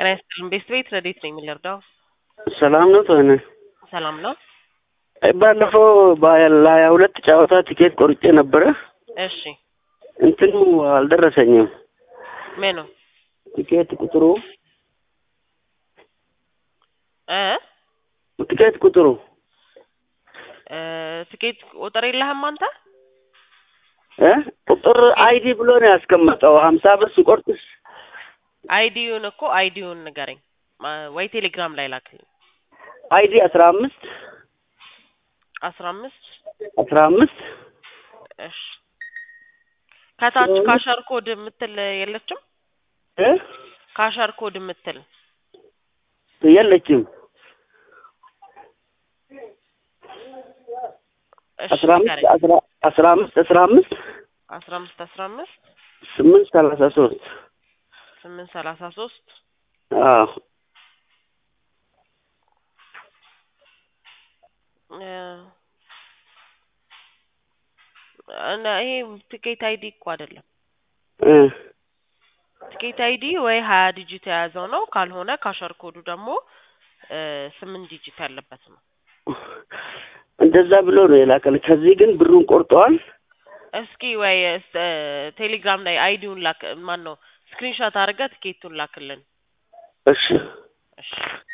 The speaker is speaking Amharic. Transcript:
ጤና ይስጥልን። ቤት ቤት ረዴት ነኝ የምንረዳው? ሰላም ነው ተሆነ ሰላም ነው። ባለፈው ለሀያ ሁለት ጨዋታ ቲኬት ቆርጬ ነበረ። እሺ እንትኑ አልደረሰኝም። ምኑ ቲኬት ቁጥሩ እ ቲኬት ቁጥሩ እ ትኬት ቁጥር የለህም አንተ? እ ቁጥር አይዲ ብሎ ነው ያስቀመጠው። ሀምሳ ብር ስቆርጥስ አይዲውን እኮ አይዲውን ንገረኝ ማ- ወይ ቴሌግራም ላይ ላክልኝ። አይዲ አስራ አምስት አስራ አምስት አስራ አምስት እሺ ከታች ካሸር ኮድ የምትል የለችም? እ ካሸር ኮድ የምትል የለችም። እሺ አስራ አምስት ንገረኝ። አስራ አስራ አምስት አስራ አምስት አስራ አምስት አስራ አምስት ስምንት ሰላሳ ሶስት ስምንት ሰላሳ ሶስት አዎ እ እና ይሄ ትኬት አይዲ እኮ አይደለም። እ ትኬት አይዲ ወይ ሀያ ዲጂት የያዘው ነው። ካልሆነ ካሸር ኮዱ ደግሞ እ ስምንት ዲጂት ያለበት ነው። እንደዛ ብሎ ነው የላከል። ከዚህ ግን ብሩን ቆርጠዋል። እስኪ ወይ እስ- እ ቴሌግራም ላይ አይዲውን ላክ ማን ነው ስክሪንሾት አድርገህ ትኬቱን ላክልን። እሺ እሺ